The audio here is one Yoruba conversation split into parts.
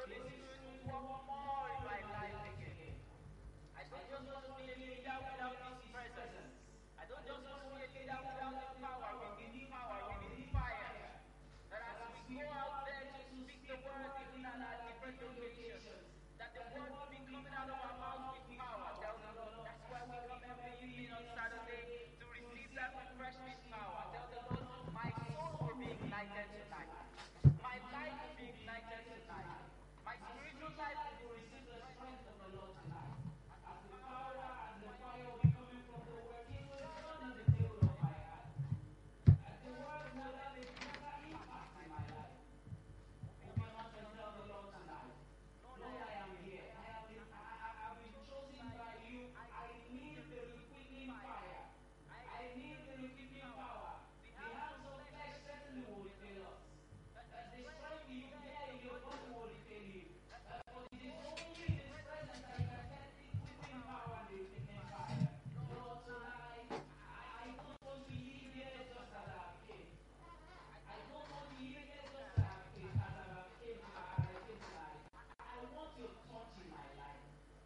Holy Spirit will work more in my life again. I don't just want to be a leader without His presence. I don't just want to be a leader without the power. We need power. We need fire. That as we go out there to speak the word even at our different locations, that the word will be coming out of our mouths with power. Tell the Lord. That's why we come every evening on Saturday to receive that refreshing power. Tell the Lord, my soul will be ignited tonight. My life will be ignited tonight. My spiritual life will receive the strength of the Lord tonight. As the power and the fire will be coming from the word, it will burn in the table of my heart. And the word will have a greater impact in my life. Open up and tell the Lord tonight. Lord, I am here. I have been, I, I, I've been chosen by you. I need the requiting fire. I need the requiting power. The hands of flesh certainly will fail us. But the strength you bear in your body will fail you. Uh, But it is only in His presence that you can get the requiting power and the requiting fire. Lord, tonight, I, I don't want to leave here just as I came. I don't want to leave here just as I came, as I came, as I came tonight. I want your touch in my life.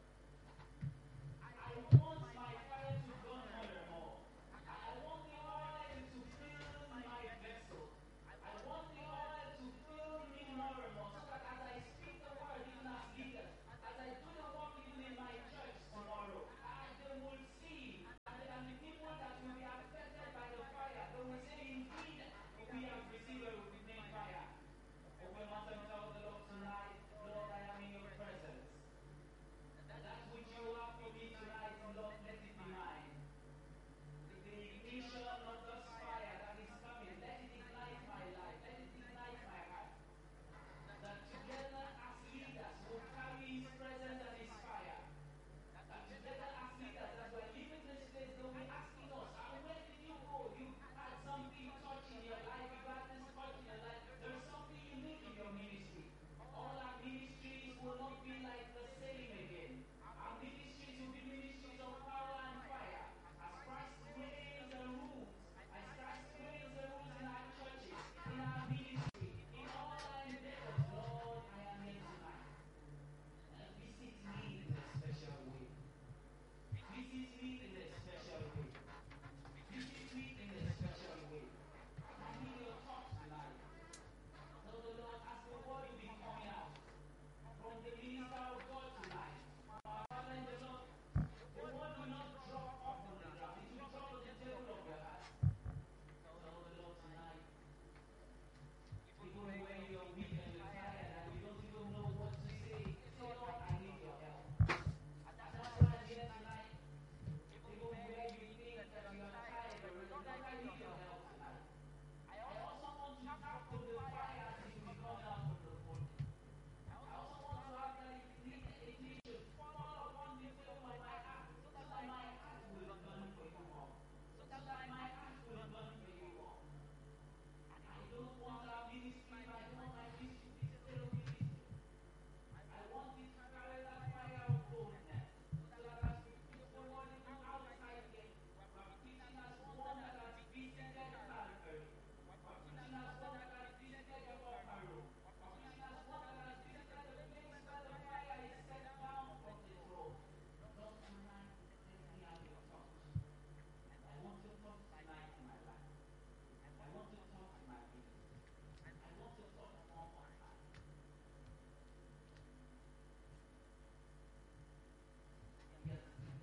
I want my fire to burn more and more. I want the oil to fill my vessel. I want the oil to fill me more and more so that as I speak the word even as leaders, as I do the work even in my church tomorrow, I, they will see and, and the people that will be affected by the fire, they will say indeed we have received a redeeming fire. Open up and tell the Lord tonight, Lord, I am in your presence. And that which you have for me tonight, Lord, let it be mine. The ignition of this fire that is coming, let it ignite my life, let it ignite my heart. That together as leaders will carry His presence and His fire. That together as leaders, as we're leaving this place, they'll be asking us, "Ah, where did you go? You had something touch in your life, you had this touch in your life. There is something unique in your ministry. All our ministries will not be like the same again. Our ministries will be ministries of power and fire. As Christ reigns and rules, as Christ reigns and rules in our churches, in our ministry, in all our endeavors, Lord, I am here tonight. And visit me in a special way. Visit me in a special way. Visit me in a special way. I need your touch tonight. So the Lord, as the word will be coming out from the minister of God tonight, our Father in the Lord, the word will not drop off on the ground. It will drop on the table of your heart. So the Lord tonight, even when you're weak and you're tired and you don't even know what to say, say, Lord, I need your help. And that's why I'm here tonight. Even where you think that you are tired already, Lord, I need your help tonight. I also want to tap on the fire as it will come out from the phone. I also want to have that ignition fall upon the flame of my heart so that my heart will burn for you more. So that my heart will burn for you more. And I don't want our ministry, I don't want my ministry to be a little ministry. I want it to carry that fire of boldness. So that as we preach the word even outside here, we're preaching as one that has visited Calvary. We're preaching as one that has visited the upper room. We're preaching as one that has visited the place where the fire is set down from the throne. Lord, tonight, let me have your touch. I want your touch tonight in my life. I want your touch in my business. I want your touch upon my heart. Yes,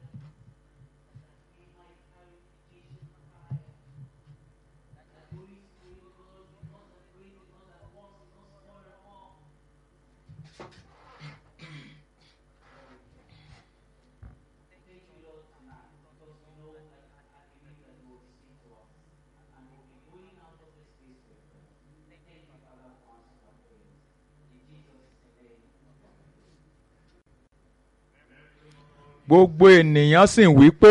in my purification fire. That the Holy Spirit, Lord, because of grace, because of works, because of more and more. Thank you, Lord, tonight, because we know that I believe that you will speak to us. And we'll be going out of this place with you. Thank you, Father, for answering our prayers. In Jesus' name. gbogbo ènìyàn sì ń wí pé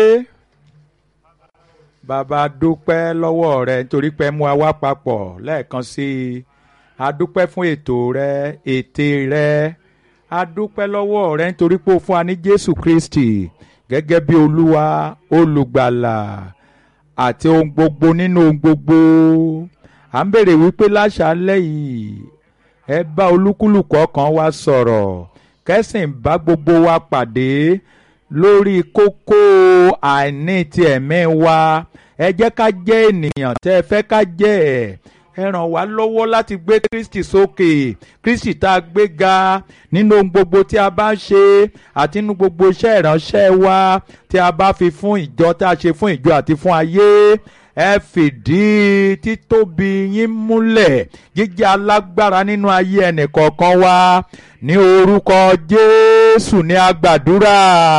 bàbá dúpẹ́ lọ́wọ́ rẹ nítorí pé mú wa wá papọ̀ lẹ́ẹ̀kan sí i a dúpẹ́ fún ètò rẹ ète rẹ a dúpẹ́ lọ́wọ́ rẹ nítorí pé o fún wa ní jésù kristi gẹ́gẹ́ bí olúwa olùgbàlà àti ohun gbogbo nínú ohun gbogbo à ń bèrè wípé láṣálẹ́ yìí ẹ bá olúkúlùkù ọkàn wa sọ̀rọ̀ kẹ́sìn bá gbogbo wa pàdé lórí kókó àìní ti ẹ̀mí wa ẹ jẹ́ ká jẹ́ ènìyàn tẹ́ ẹ fẹ́ ká jẹ́ ẹ̀ ẹ ràn wá lọ́wọ́ láti gbé kristi sókè kristi tá a gbé ga nínú ohun gbogbo tí a bá ń ṣe àti nínú gbogbo iṣẹ́ ìránṣẹ́ wa tí a bá fi fún ìjọ tá a ṣe fún ìjọ àti fún ayé ẹ fìdí títóbi yín múlẹ̀ jíjẹ́ alágbára nínú ayé ẹnìkọ̀ọ̀kan wa ní orúkọ jésù ní agbàdúrà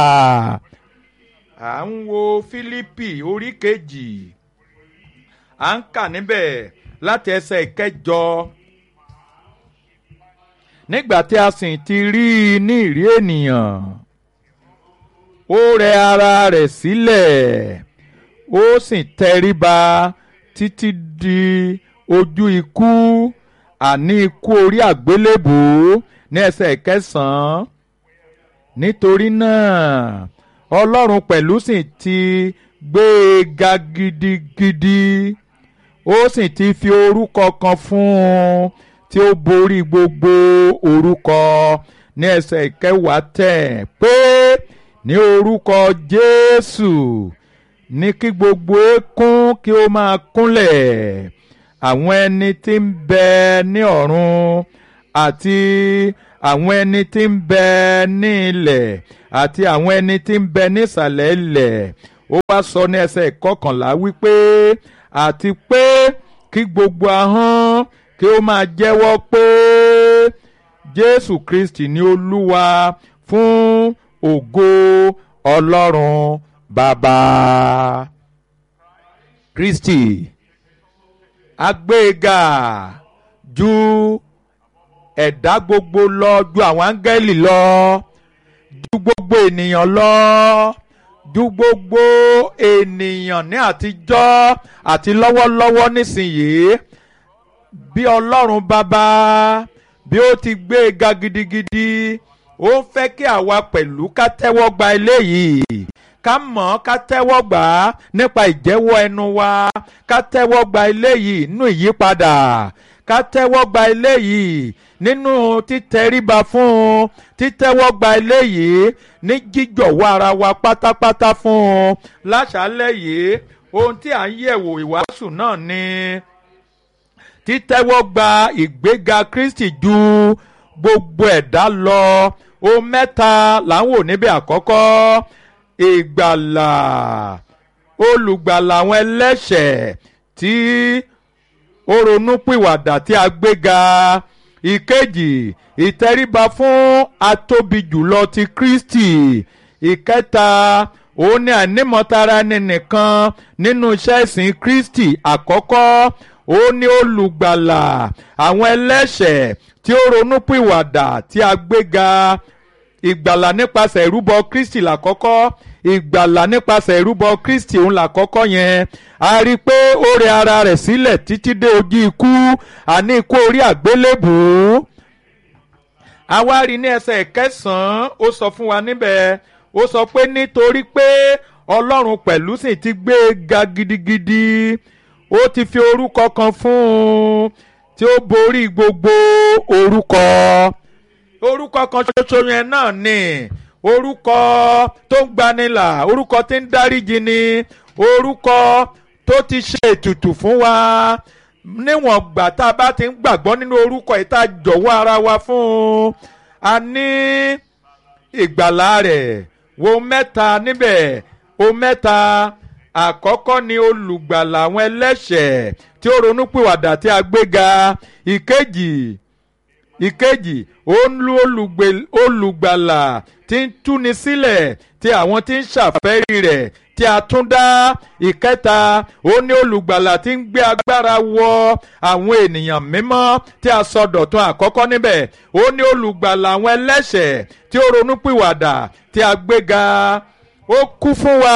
à ń wo fílípì orí kejì à ń kà níbẹ̀ láti ẹsẹ̀ ìkẹjọ nígbà tí a sì ti rí i ní ìrí ènìyàn ó rẹ ara rẹ̀ sílẹ̀ ó sì tẹríba títí di ojú ikú àní ikú orí àgbélébùú ní ẹsẹ̀ ìkẹsàn-án nítorí náà ọlọ́run pẹ̀lú sì ti gbé e ga gidigidi ó sì ti fi orúkọ kan fún un tí ó borí gbogbo orúkọ ní ẹsẹ̀ ìkẹwàá tẹ̀ pé ní orúkọ jésù ní kí gbogbo eékún kí ó máa kúnlẹ̀ àwọn ẹni tí ń bẹ ní ọ̀run àti àwọn ẹni tí ń bẹ ní ilẹ̀ àti àwọn ẹni tí ń bẹ nísàlẹ̀ ilẹ̀ ó wá sọ ní ẹsẹ̀ ìkọkànlá wípé àti pé kí gbogbo ahọ́n kí ó máa jẹ́wọ́ pé jésù kristi ní olúwa fún ògo ọlọ́run bàbá kristi agbéga ju ẹ̀dá gbogbo lọ ju àwọn áńgẹ́lì lọ ju gbogbo ènìyàn lọ ju gbogbo ènìyàn ní àtijọ́ àti lọ́wọ́lọ́wọ́ nísìnyìí bí ọlọ́run bàbá bí ó ti gbé e ga gidigidi ó ń fẹ́ kí àwa pẹ̀lú ká tẹ́wọ́ gba eléyìí ká mọ̀ ọ́ ká tẹ́wọ́ gbà á nípa ìjẹ́wọ́ ẹnu wa ká tẹ́wọ́ gba eléyìí nínú ìyípadà ká tẹ́wọ́ gba eléyìí nínú títẹríba fún un títẹ́wọ́ gba eléyìí ní jíjọ̀wọ́ ara wa pátápátá fún un láṣálẹ̀ yìí ohun tí à ń yẹ̀wò ìwàásù náà ni títẹ́wọ́ gba ìgbéga Kristi ju gbogbo ẹ̀dá lọ ohun mẹ́ta là ń wò níbẹ̀ àkọ́kọ́ ìgbàlà olùgbàlà àwọn ẹlẹ́ṣẹ̀ tí ó ronúpìwàdà tí a gbéga ìkejì ìtẹríba fún atóbi jùlọ ti Kristi ìkẹta òun ni ànímọ̀tara ẹni nìkan nínú iṣẹ́ ìsìn Kristi àkọ́kọ́ ó ní olùgbàlà àwọn ẹlẹ́ṣẹ̀ tí ó ronúpìwàdà tí a gbéga ìgbàlà nípasẹ̀ ìrúbọ Kristi làkọ́kọ́ ìgbàlà nípasẹ̀ ìrúbọ Kristi òun làkọ́kọ́ yẹn a rí i pé ó rẹ ara rẹ̀ sílẹ̀ títí dé ojú ikú àní ikú orí àgbélébùú a wá rí ní ẹsẹ̀ kẹsàn-án ó sọ fún wa níbẹ̀ ó sọ pé nítorí pé Ọlọ́run pẹ̀lú sì ti gbé e ga gidigidi ó ti fi orúkọ kan fún un tí ó borí gbogbo orúkọ orúkọ kan ṣoṣo yẹn náà ni orúkọ tó ń gbanilà orúkọ tí ń dáríjì ni orúkọ tó ti ṣe ètùtù fún wa níwọ̀n gbà tá a bá ti ń gbàgbọ́ nínú orúkọ yìí tá a jọ̀wọ́ ara wa fún un a ní ìgbàlá rẹ̀ wo mẹ́ta níbẹ̀ o mẹ́ta àkọ́kọ́ ni olùgbàlà àwọn ẹlẹ́ṣẹ̀ tí ó ronúpìwàdà tí a gbéga ìkejì ìkejì ó ń lu olùgbàlà tí ń túni sílẹ̀ tí àwọn tí ń ṣàfẹ́rí rẹ̀ tí a tún dá ìkẹta ó ní olùgbàlà tí ń gbé agbára wọ àwọn ènìyàn mímọ́ tí a sọ dọ̀tun àkọ́kọ́ níbẹ̀ ó ní olùgbàlà àwọn ẹlẹ́ṣẹ̀ tí ó ronúpìwàdà tí a gbéga ó kú fún wa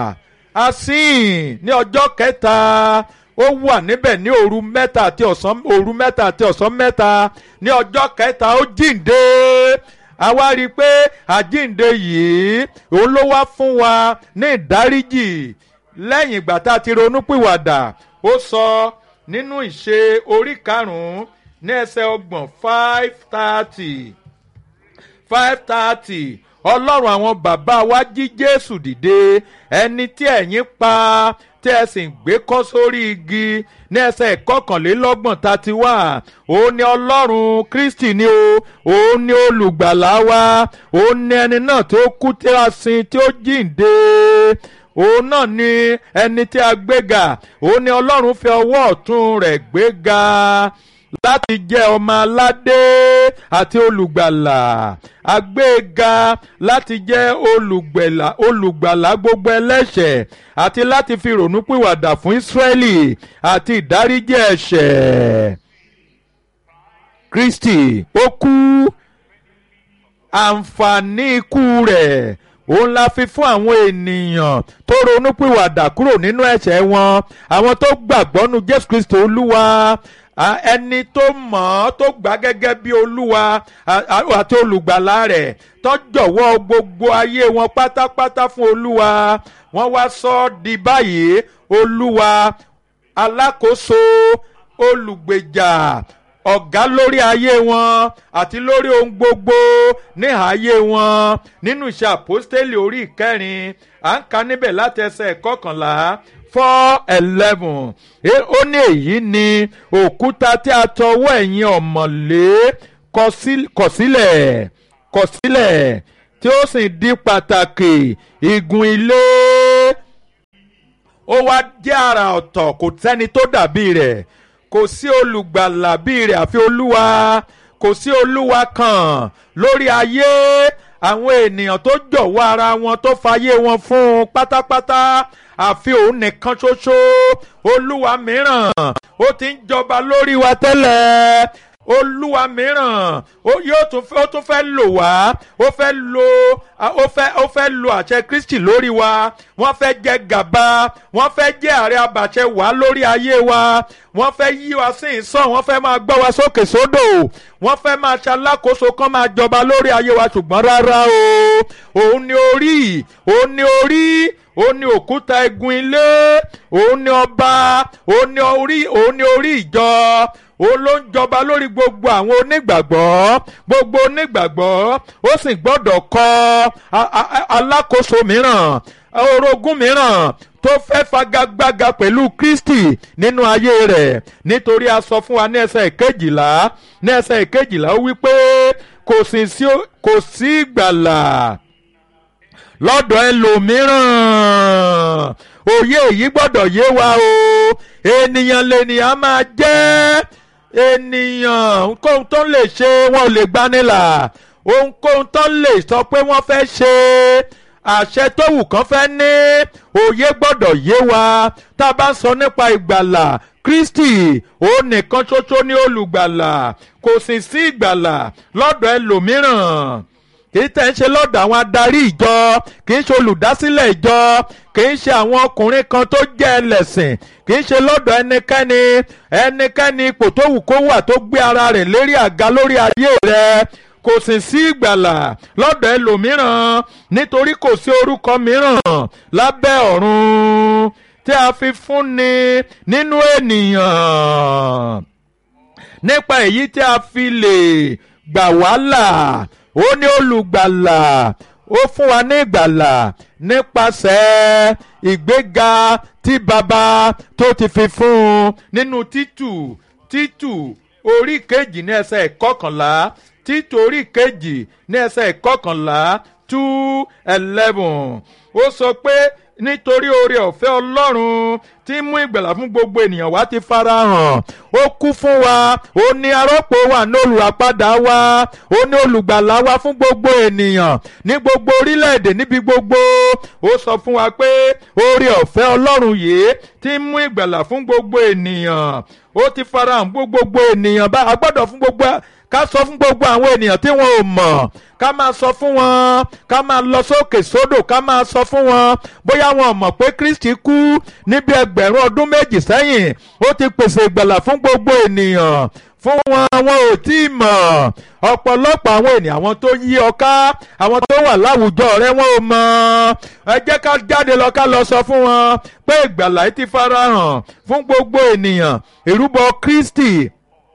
asín ní ọjọ́ kẹta ó wà níbẹ̀ ní òru mẹ́ta àti ọ̀sán òru mẹ́ta àti ọ̀sán mẹ́ta ní ọjọ́ kẹta ó jíǹde a wá rí i pé àjíǹde yìí òun ló wá fún wa ní ìdáríjì lẹ́yìn ìgbà tá a ti ronúpìwàdà ó sọ nínú ìṣe orí karùn-ún ní ẹsẹ̀ ọgbọ̀n five thirty five thirty ọlọ́run àwọn bàbá wa jí jésù dìde ẹni tí ẹ̀yin pa tí ẹ sì ń gbé kọ́ sórí igi ní ẹsẹ̀ ìkọkànlélọ́gbọ̀n thirty one òun ni ọlọ́run kristi ni o òun ni olùgbàlà wa òun ni ẹni náà tí ó kú tí a sin tí ó jíǹde òun náà ni ẹni tí a gbéga òun ni ọlọ́run fi ọwọ́ ọ̀tún rẹ̀ gbéga láti jẹ́ ọmọ aládé àti olùgbàlà agbéga láti jẹ́ olùgbàlà olùgbàlà gbogbo ẹlẹ́ṣẹ̀ àti láti fi rònúpìwàdà fún Ísírẹ́lì àti ìdáríjì ẹ̀ṣẹ̀ Kristi ó kú àǹfààní ikú rẹ̀ òun la fi fún àwọn ènìyàn tó ronúpìwàdà kúrò nínú ẹ̀ṣẹ̀ wọn àwọn tó gbàgbọ́ nu Jésù Kristi Olúwa ẹni tó mọ̀ ọ́ tó gbà gẹ́gẹ́ bí olúwa àti olùgbàlà rẹ̀ tó jọ̀wọ́ gbogbo ayé wọn pátápátá fún olúwa wọ́n wá sọ ọ́ di báyìí olúwa alákòóso olùgbèjà ọ̀gá lórí ayé wọn àti lórí ohun gbogbo níhà ayé wọn nínú iṣẹ́ àpọ́stélì orí ìkẹrin à ń ka níbẹ̀ láti ẹsẹ̀ kọkànlá four eleven ó ní èyí ni òkúta tí a tọwọ́ ẹ̀yìn ọ̀mọ̀lé kọ sílẹ̀ kọ sílẹ̀ tí ó sì di pàtàkì igun ilé ó wá jẹ́ àrà ọ̀tọ̀ kò sẹ́ni tó dàbí rẹ̀ kò sí olùgbàlà bíi rẹ̀ àfi olúwa kò sí olúwa kan lórí ayé àwọn ènìyàn tó jọ̀wọ́ ara wọn tó fayé wọn fún un pátápátá àfi òun nìkan ṣoṣo olúwa mìíràn ó ti ń jọba lórí wa tẹ́lẹ̀ olúwa mìíràn ó yóò tún ó tún fẹ́ lò wá ó fẹ́ lo ó fẹ́ ó fẹ́ lo àṣẹ kristi lórí wa wọ́n fẹ́ jẹ gàba wọ́n fẹ́ jẹ́ ààrẹ abàṣẹ wá lórí ayé wa wọ́n fẹ́ yí wa sí ìsàn wọ́n fẹ́ máa gbọ́ wa sókè sódò wọ́n fẹ́ máa ṣalákòóso kán máa jọba lórí ayé wa ṣùgbọ́n rárá o òun ni orí òun ni orí òun ni òkúta igun ilé òun ni ọba òun ni orí òun ni orí ìjọ òun ló ń jọba lórí gbogbo àwọn onígbàgbọ́ gbogbo onígbàgbọ́ ó sì gbọ́dọ̀ kọ alákòóso mìíràn orogún mìíràn tó fẹ́ fagagbága pẹ̀lú Kristi nínú ayé rẹ̀ nítorí a sọ fún wa ní ẹsẹ̀ ìkejìlá ní ẹsẹ̀ ìkejìlá ó wí pé kò sí kò sí ìgbàlà lọ́dọ̀ ẹlòmíràn òye èyí gbọ́dọ̀ yé wa o ènìyàn lènìyàn máa jẹ́ ènìyàn ohunkóhun tó lè ṣe wọn ò lè gbanilà ohunkóhun tó lè sọ pé wọ́n fẹ́ ṣe àṣẹ tó wù kán fẹ́ ní òye gbọ́dọ̀ yé wa tá a bá sọ nípa ìgbàlà Kristi òun nìkan ṣoṣo ní olùgbàlà kò sì sí ìgbàlà lọ́dọ̀ ẹlòmíràn kì í tẹ̀ ń ṣe lọ́dọ̀ àwọn adarí ìjọ kì í ṣe olùdásílẹ̀ ìjọ kì í ṣe àwọn ọkùnrin kan tó jẹ́ ẹlẹ́sìn kì í ṣe lọ́dọ̀ ẹnikẹ́ni ẹnikẹ́ni ipò tó wù kó wà tó gbé ara rẹ̀ lérí àga lórí ayé rẹ̀ kò sì sí ìgbàlà lọ́dọ̀ ẹlòmíràn nítorí kò sí orúkọ mìíràn lábẹ́ ọ̀run tí a fi fúnni nínú ènìyàn nípa èyí tí a fi lè gbà wá là ó ní olùgbàlà ó fún wa ní ìgbàlà nípasẹ̀ ìgbéga tí baba tó ti fi fún un nínú títù títù orí kejì ní ẹsẹ̀ ìkọkànlá títù orí kejì ní ẹsẹ̀ ìkọkànlá two eleven ó sọ pé nítorí oore ọ̀fẹ́ ọlọ́run tí mú ìgbàlà fún gbogbo ènìyàn wá ti farahàn ó kú fún wa ó ní arọ́pò wa ní olùràpadà wa ó ní olùgbàlà wa fún gbogbo ènìyàn ní gbogbo orílẹ̀-èdè níbi gbogbo ó sọ fún wa pé oore ọ̀fẹ́ ọlọ́run yìí tí mú ìgbàlà fún gbogbo ènìyàn ó ti farahàn fún gbogbo ènìyàn bá a gbọ́dọ̀ fún gbogbo ká sọ fún gbogbo àwọn ènìyàn tí wọn ò mọ̀ ká máa sọ fún wọn ká máa lọ sókè sódò ká máa sọ fún wọn bóyá wọn mọ̀ pé Kristi kú níbi ẹgbẹ̀rún ọdún méjì sẹ́yìn ó ti pèsè ìgbàlà fún gbogbo ènìyàn fún wọn wọn ò tí ì mọ̀ ọ̀pọ̀lọpọ̀ àwọn ènìyàn àwọn tó yí ọ ká àwọn tó wà láwùjọ rẹ wọn ò mọ̀ ẹ jẹ́ ká jáde lọ ká lọ sọ fún wọn pé ìgbàlà yìí ti farahàn fún gbogbo ènìyàn ìrúbọ Kristi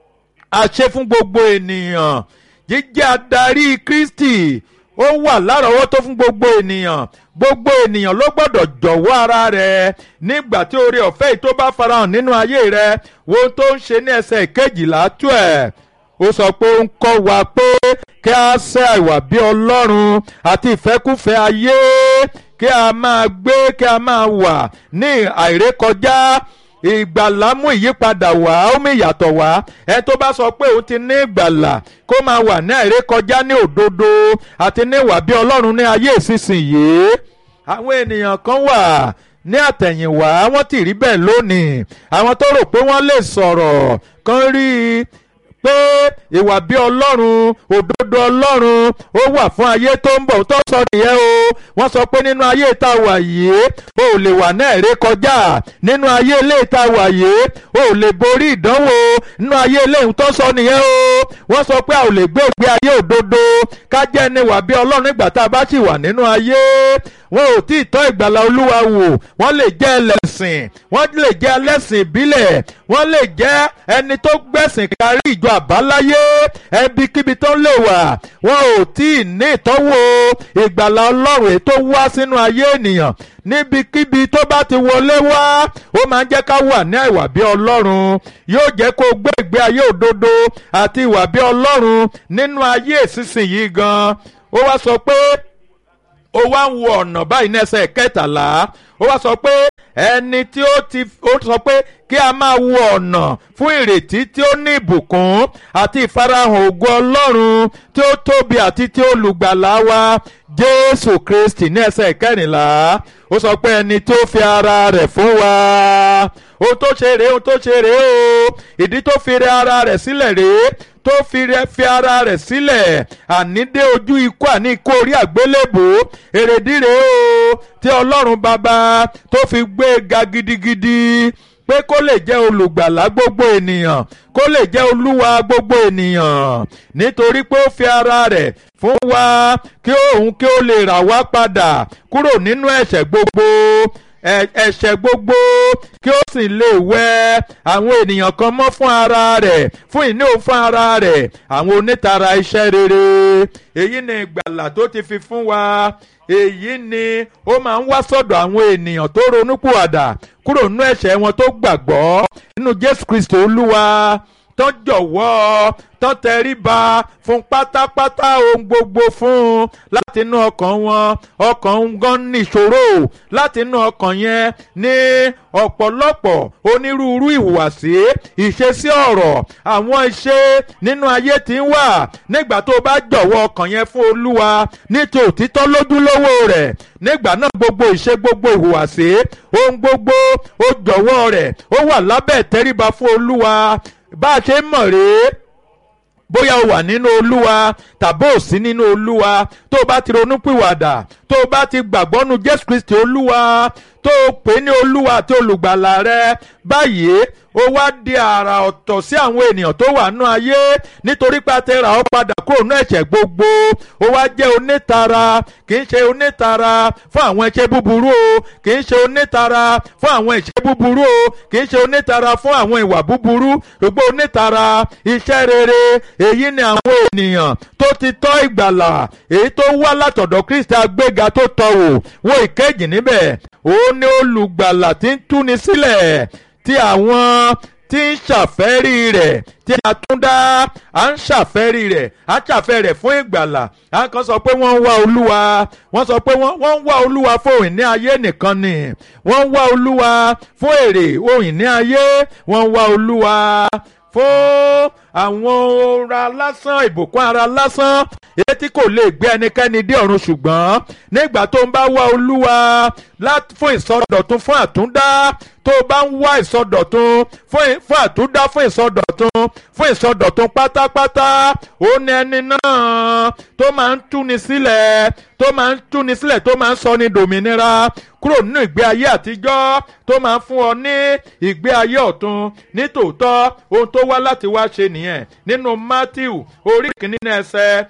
àṣẹ fún gbogbo ènìyàn jíjẹ́ adarí Kristi ó wà lárọ̀ọ́wọ́tó fún gbogbo ènìyàn gbogbo ènìyàn ló gbọ́dọ̀ jọ̀wọ́ ara rẹ̀ nígbà tí oore ọ̀fẹ́ yìí tó bá farahàn nínú ayé rẹ̀ wo ohun tó ń ṣe ní ẹsẹ̀ kejìlá tó ẹ̀ ó sọ pé ó ń kọ́ wa pé kí a ṣe àìwà bí Ọlọ́run àti ìfẹ́kúfẹ́ ayé kí a máa gbé kí a máa wà ní àìrékọjá ìgbàlà mú ìyípadà wá ó mú ìyàtọ̀ wá ẹ tó bá sọ pé òun ti ní ìgbàlà kó máa wà ní àìrékọjá ní òdodo àti ní ìwà bí Ọlọ́run ní ayé ìsinsìnyí àwọn ènìyàn kan wà ní àtẹ̀yìnwá wọ́n ti rí bẹ́ẹ̀ lónìí àwọn tó rò pé wọ́n lè sọ̀rọ̀ kan rí i pé ìwà bí ọlọ́run òdodo ọlọ́run ó wà fún ayé tó ń bọ̀ tó sọ nìyẹn o wọ́n sọ pé nínú ayé tá a wà yìí o ò lè wà náà ré kọjá nínú ayé ilé tá a wà yìí o ò lè borí ìdánwò nínú ayé ilé tó sọ nìyẹn o wọ́n sọ pé a ò lè gbé ìgbé ayé òdodo ká jẹ́ ẹni wà bí ọlọ́run nígbà tá a bá sì wà nínú ayé wọn ò tí ì tọ́ ìgbàlà olúwa wò wọ́n lè jẹ́ ẹlẹ́sìn wọ́n lè jẹ́ ẹlẹ́sìn ìbílẹ̀ wọ́n lè jẹ́ ẹni tó gbẹ̀sìn kárí ìjọ àbáláyé ẹbikíbi tó lè wà wọn ò tí ì ní ìtọ́wò ìgbàlà ọlọ́run èyí tó wá sínú ayé ènìyàn níbikíbi tó bá ti wọlé wá ó máa ń jẹ́ ká wà ní ìwà bí ọlọ́run yóò jẹ́ kó gbé ìgbé ayé òdodo àti ìwà bí ọlọ́run nínú ayé ìsinsìnyí gan ó wá sọ pé ó wá ń wo ọ̀nà báyìí ní ẹsẹ̀ kẹtàlá ó wá sọ pé ẹni tí ó ti ó sọ pé kí a máa wo ọ̀nà fún ìrètí tí ó ní ìbùkún àti ìfarahàn ògo ọlọ́run tí ó tóbi àti tí ó lùgbàlà wa jésù kristi ní ẹsẹ̀ kẹrìnlá ó sọ pé ẹni tó fi ara rẹ̀ fún wa ohun tó ṣe rèé ohun tó ṣe rèé o ìdí tó fi rẹ ara rẹ̀ sílẹ̀ rèé tó fi rẹ fi ara rẹ̀ sílẹ̀ àní dé ojú ikú àní ikú orí àgbélébò èrèdí rèé o tí ọlọ́run bàbá tó fi gbé e ga gidigidi pé kó lè jẹ́ olùgbàlà gbogbo ènìyàn kó lè jẹ́ olúwa gbogbo ènìyàn nítorí pé ó fi ara rẹ̀ fún wa kí òun kí ó lè rà wá padà kúrò nínú ẹ̀ṣẹ̀ gbogbo ẹ̀ṣẹ̀ gbogbo kí ó sì lè wẹ àwọn ènìyàn kan mọ́ fún ara rẹ̀ fún ìní òun fún ara rẹ̀ àwọn onítara iṣẹ́ rere èyí ni ìgbàlà tó ti fi fún wa èyí ni ó máa ń wá sọ́dọ̀ àwọn ènìyàn tó ronúpìwàdà kúrò nínú ẹ̀ṣẹ̀ wọn tó gbàgbọ́ nínú Jésù Kristi Olúwa tó jọ̀wọ́ tó tẹríba fún pátápátá ohun gbogbo fún un láti inú ọkàn wọn ọkàn ń gan níṣòro láti inú ọkàn yẹn ní ọ̀pọ̀lọpọ̀ onírúurú ìhùwàsí ìṣesí ọ̀rọ̀ àwọn iṣẹ́ nínú ayé tí ń wà nígbà tó bá jọ̀wọ́ ọkàn yẹn fún Olúwa ní ti òtítọ́ lójúlówó rẹ̀ nígbà náà gbogbo ìṣe gbogbo ìhùwàsí ohun gbogbo ó jọ̀wọ́ rẹ̀ ó wà lábẹ́ ìtẹríba fún Olúwa bá a ṣe ń mọ̀ rèé bóyá o wà nínú olúwa tàbí ò sí nínú olúwa tó o bá ti ronúpìwàdà tó o bá ti gbàgbọ́ nu jésù kristi olúwa tó o pè ní olúwa àti olùgbàlà rẹ báyìí ó wá di àrà ọ̀tọ̀ sí àwọn ènìyàn tó wà nú ayé nítorí pé a ti rà ọ́ padà kúrò nú ẹ̀ṣẹ̀ gbogbo ó wá jẹ́ onítara kì í ṣe onítara fún àwọn ẹ̀ṣẹ̀ búburú o kì í ṣe onítara fún àwọn ẹ̀ṣẹ̀ búburú o kì í ṣe onítara fún àwọn ìwà búburú ṣùgbọ́n onítara iṣẹ́ rere èyí ni àwọn ènìyàn tó ti tọ́ ìgbàlà èyí tó wá látọ̀dọ̀ kristi agbéga tó tọ́ wò wo ìkejì níbẹ̀ òun ni olùgbàlà tí ń túni sílẹ̀ tí àwọn tí ń ṣàfẹ́rí rẹ̀ tí a tún dá à ń ṣàfẹ́rí rẹ̀ à ń ṣàfẹ́ rẹ̀ fún ìgbàlà à ń kan sọ pé wọ́n ń wá olúwa wọ́n sọ pé wọ́n ń wá olúwa fún òyìn ní ayé nìkan ni wọ́n ń wá olúwa fún èrè òyìn ní ayé wọ́n ń wá olúwa fún àwọn ọ̀ra lásán ìbùkún ara lásán èyí tí kò lè gbé ẹnikẹ́ni dé ọ̀run ṣùgbọ́n nígbà tó ń bá wá olúwa fún ìsọdọ̀tun fún àtúndá tó bá ń wá ìsọdọ̀tun fún àtúndá fún ìsọdọ̀tun fún ìsọdọ̀tun pátápátá ó ní ẹni náà tó máa ń túni sílẹ̀ tó máa ń túni sílẹ̀ tó máa ń sọ ní dòmìnira kúrò nínú ìgbé ayé àtijọ́ tó máa ń fún ọ ní ìgbé ayé ọ̀tun ní tòótọ́ ohun tó wá láti wá ṣe nìyẹn nínú Matthew orí kìíní ẹsẹ̀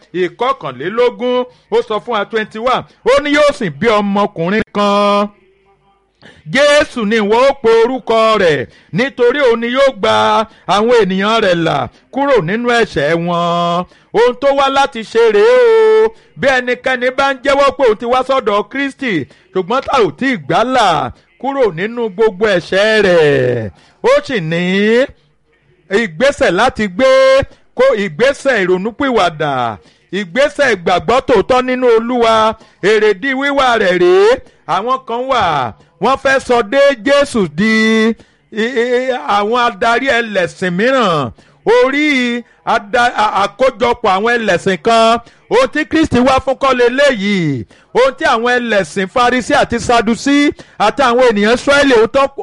ìkọkànlélógún ó sọ fún wa twenty one ó ní yóò sì bí ọmọkùnrin kan jésù ni ìwọ ó pe orúkọ rẹ̀ nítorí òun ni yóò gba àwọn ènìyàn rẹ̀ là kúrò nínú ẹ̀ṣẹ̀ wọn ohun tó wá láti ṣe rèé o bí ẹnikẹ́ni bá ń jẹ́wọ́ pé òun ti wá sọ́dọ̀ kristi ṣùgbọ́n tá ò tí ì gbálà kúrò nínú gbogbo ẹ̀ṣẹ̀ rẹ̀ ó sì ní ìgbésẹ̀ láti gbé kó ìgbésẹ̀ ìrònúpìwàdà ìgbésẹ̀ ìgbàgbọ́ tòótọ́ nínú olúwa èrèdí wíwà rẹ̀ rèé àwọn kan wà wọ́n fẹ́ sọ dé jésù di àwọn adarí ẹlẹ́sìn mìíràn orí àkójọpọ̀ àwọn ẹlẹ́sìn kan ohun tí kristi wá fún kọ́lé léyìí ohun tí àwọn ẹlẹ́sìn farisi àti sadusi àti àwọn ènìyàn israẹli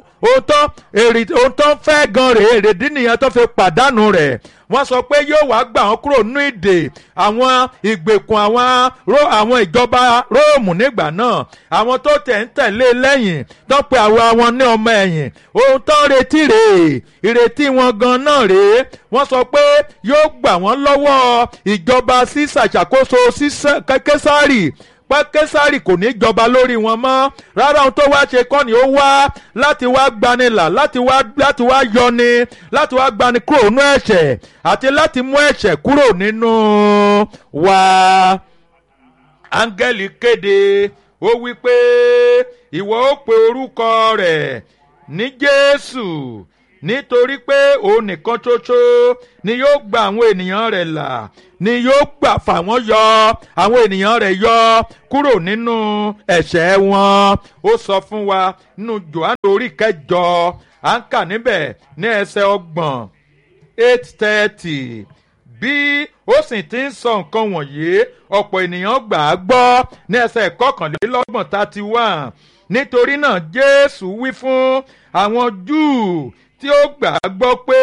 ohun tó fẹ́ gan rèé èrèdí nìyẹn tó fi pàdánù rẹ̀ wọ́n sọ pé yóò wá gbà wọ́n kúrò nínú ìdè àwọn ìgbèkùn àwọn àwọn ìjọba róòmù nígbà náà àwọn tó tẹ̀ ń tẹ̀lé lẹ́yìn tó pe àwọn àwọn ní ọmọ ẹ̀yìn ohun tó ń retí rèé ìrètí wọn gan náà rèé wọ́n sọ pé yóò gbà wọ́n lọ́wọ́ ìjọba sísà ìṣàkóso késárì pé késárì kò ní jọba lórí wọn mọ́ rárá ohun tó wá ṣe kọ́ ni ó wá láti wá gbanilà láti wá láti wá yọni láti wá gbani kúrò nínú ẹ̀ṣẹ̀ àti láti mú ẹ̀ṣẹ̀ kúrò nínú wa. áńgẹ́lì kéde ó wí pé ìwọ ó pe orúkọ rẹ̀ ní jésù nítorí pé òun nìkan ṣoṣo ni yóò gba àwọn ènìyàn rẹ̀ là ni yóò gbà fà wọ́n yọ àwọn ènìyàn rẹ̀ yọ kúrò nínú ẹ̀ṣẹ̀ wọn ó sọ fún wa nínú johannu orí kẹjọ à ń kà níbẹ̀ ní ẹsẹ̀ ọgbọ̀n eight thirty bí ó sì ti ń sọ nǹkan wọ̀nyí ọ̀pọ̀ ènìyàn gbà á gbọ́ ní ẹsẹ̀ kọkànlélọ́gbọ̀n thirty one nítorí náà jésù wí fún àwọn júù tí ó gbà á gbọ́ pé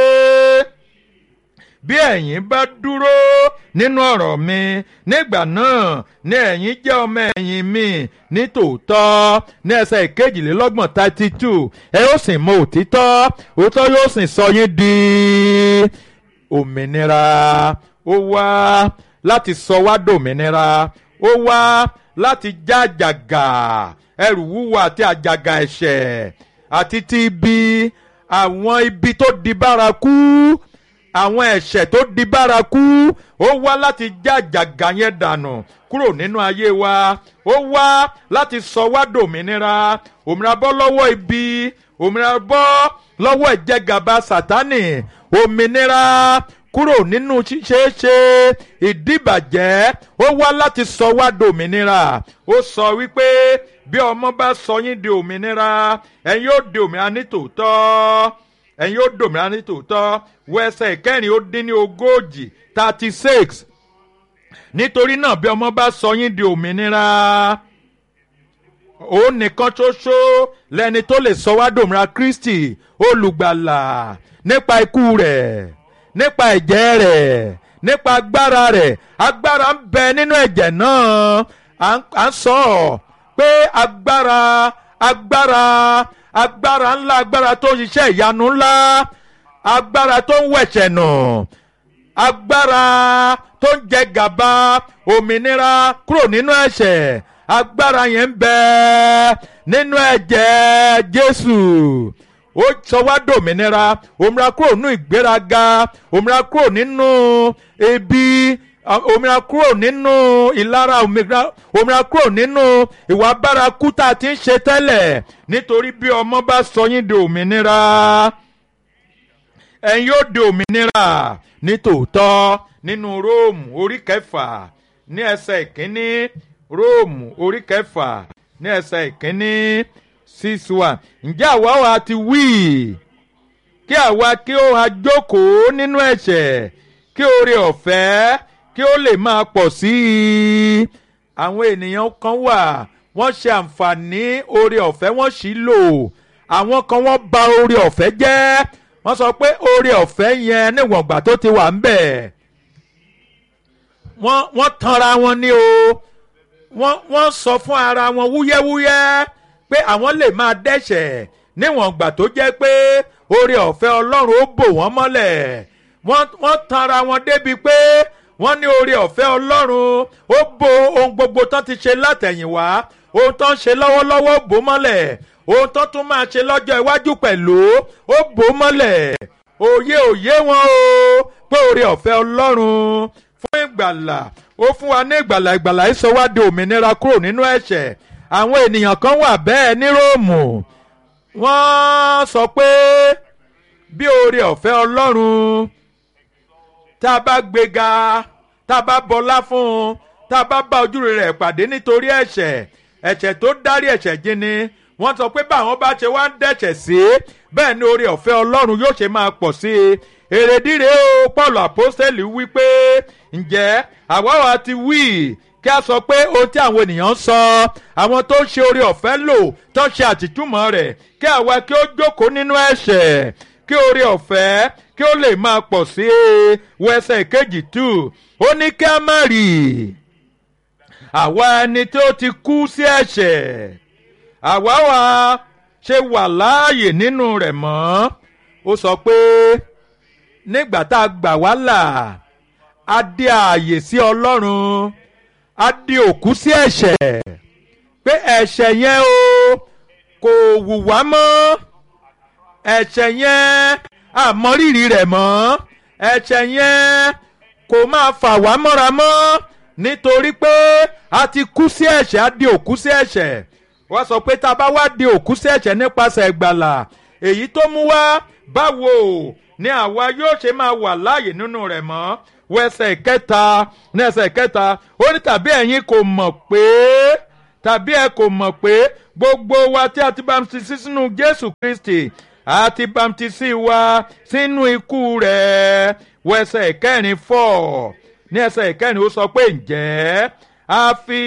bí ẹ̀yin bá dúró nínú ọ̀rọ̀ mi nígbà náà ni ẹ̀yin jẹ́ ọmọ ẹ̀yìn mi ní tòótọ́ ní ẹsẹ̀ ìkejìlélọ́gbọ̀n thirty two ẹ ó sì mọ òtítọ́ òtítọ́ yóò sì sọ yín di òmìnira ó wá láti sọ wá dòmìnira ó wá láti já àjàgà ẹrù wúwo àti àjàgà ẹ̀ṣẹ̀ àti ti ibi àwọn ibi tó di bárakú àwọn ẹ̀ṣẹ̀ tó di bárakú ó wá láti já àjàgà yẹn dànù kúrò nínú ayé wa ó wá láti sọ wá dòmìnira òmìnira bọ́ lọ́wọ́ ibi òmìnira bọ́ lọ́wọ́ ìjẹgàba sátánì òmìnira kúrò nínú ṣíṣeéṣe ìdíbàjẹ́ ó wá láti sọ wá dòmìnira ó sọ wípé bí ọmọ bá sọ yín di òmìnira ẹ̀yin yóò di òmìnira ní tòótọ́ ẹ̀yin yóò dòmìnira ní tòótọ́ wọ ẹsẹ̀ ìkẹrin ó dín ní ogójì thirty six nítorí náà bí ọmọ bá sọ yín di òmìnira òun nìkan ṣoṣo lẹni tó lè sọ wá dòmìnira kristi olùgbàlà nípa ikú rẹ̀ nípa ẹ̀jẹ̀ rẹ̀ nípa agbára rẹ̀ agbára ń bẹ nínú ẹ̀jẹ̀ náà à ń sọ ọ́ pé agbára agbára agbára ńlá agbára tó ń ṣiṣẹ́ ìyanu ńlá agbára tó ń wẹ̀ṣẹ̀ nù agbára tó ń jẹ gàba òmìnira kúrò nínú ẹ̀ṣẹ̀ agbára yẹn ń bẹ nínú ẹ̀jẹ̀ Jésù ó sọ wá dòmìnira òmìnira kúrò nínú ìgbéraga òmìnira kúrò nínú ebi òmìnira kúrò nínú ìlara òmìnira kúrò nínú ìwà bárakú tá a ti ń ṣe tẹ́lẹ̀ nítorí bí ọmọ bá sọ yín di òmìnira ẹ̀yin yóò di òmìnira ní tòótọ́ nínú róòmù orí kẹfà ní ẹsẹ̀ ìkíní róòmù orí kẹfà ní ẹsẹ̀ ìkíní six one ǹjẹ́ àwa wa ti wí kí àwa kí ó ha jókòó nínú ẹ̀ṣẹ̀ kí oore ọ̀fẹ́ kí ó lè máa pọ̀ sí i àwọn ènìyàn kan wà wọ́n ṣe àǹfààní oore ọ̀fẹ́ wọ́n sì lò àwọn kan wọ́n bà oore ọ̀fẹ́ jẹ́ wọ́n sọ pé oore ọ̀fẹ́ yẹn níwọ̀n ìgbà tó ti wà ń bẹ̀ wọ́n wọ́n tanra wọn ní o wọ́n wọ́n sọ fún ara wọn wúyẹ́wúyẹ́ pé àwọn lè máa dẹ́ṣẹ̀ níwọ̀n ìgbà tó jẹ́ pé oore ọ̀fẹ́ ọlọ́run ó bò wọ́n mọ́lẹ̀ wọ́n wọ́n tanra wọn débi pé wọ́n ní oore ọ̀fẹ́ ọlọ́run ó bo ohun gbogbo tán ti ṣe látẹ̀yìnwá ohun tán ṣe lọ́wọ́lọ́wọ́ bò mọ́lẹ̀ ohun tó tún máa ṣe lọ́jọ́ iwájú pẹ̀lú ó bò ó mọ́lẹ̀ òye òye wọn o pé oore ọ̀fẹ́ ọlọ́run fún ìgbàlà ó fún wa ní ìgbàlà ìgbàlà ìsọwádìí òmìnira kúrò nínú ẹ̀ṣẹ̀ àwọn ènìyàn kan wà bẹ́ẹ̀ ní róòmù wọ́n sọ pé bí oore ọ̀fẹ́ ọlọ́run tá a bá gbéga tá a bá bọlá fún un tá a bá bá ojúre rẹ̀ pàdé nítorí ẹ̀ṣẹ̀ ẹ̀ṣẹ̀ tó dárí ẹ̀ṣẹ̀ jìn ni wọ́n sọ pé báwọn bá ṣe wá ń dẹ̀ṣẹ̀ sí bẹ́ẹ̀ ni oore ọ̀fẹ́ ọlọ́run yóò ṣe máa pọ̀ sí i èrèdíre o paul apostoli wí pé ǹjẹ́ àwa wa ti wí kí a sọ pé ohun tí àwọn ènìyàn ń sọ àwọn tó ń ṣe oore ọ̀fẹ́ lò tó ń ṣe àtìtúmọ̀ rẹ̀ kí àwa kí ó jókòó nínú ẹ̀ṣẹ̀ kí oore ọ̀fẹ́ kí ó lè máa pọ̀ sí i wẹsẹ̀ kejì tù ó ní kí a má rí àwa ẹni tí ó ti kú sí ẹ̀ṣẹ̀ àwa wa ṣe wà láàyè nínú rẹ̀ mọ́ ó sọ pé nígbà tá a gbà wá là á dé ààyè sí ọlọ́run á di òkú sí ẹ̀ṣẹ̀ pé ẹ̀ṣẹ̀ yẹn o kò wù wá mọ́ ẹ̀ṣẹ̀ yẹn àmọ́rírì rẹ̀ mọ́ ẹ̀ṣẹ̀ yẹn kò máa fà wá mọ́ra mọ́ nítorí pé a ti kú sí ẹ̀ṣẹ̀ a di òkú sí ẹ̀ṣẹ̀ wọ́n sọ pé tá a bá wá di òkú sí ẹ̀ṣẹ̀ nípasẹ̀ ìgbàlà èyí tó mú wá báwo ni àwa yóò ṣe máa wà láàyè nínú rẹ̀ mọ́ wẹsẹ̀ kẹta ní ẹsẹ̀ kẹta ó ní tàbí ẹ̀yin kò mọ̀ pé tàbí ẹ kò mọ̀ pé gbogbo wa tí a ti bamtisi sínú Jésù Kristi a ti bamtisi wa sínú ikú rẹ̀ wẹsẹ̀ kẹrin fọ́ ní ẹsẹ̀ kẹrin ó sọ pé ǹjẹ́ a fi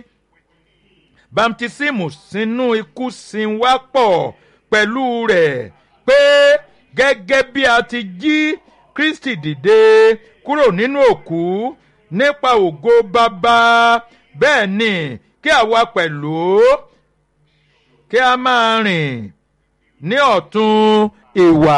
bamtisimu sínú ikú sin wá pọ̀ pẹ̀lú rẹ̀ pé gẹ́gẹ́ bí a ti jí Kristi dìde kúrò nínú òkú nípa ògo bàbá bẹ́ẹ̀ ni kí àwa pẹ̀lú kí a máa rìn ní ọ̀tún ìwà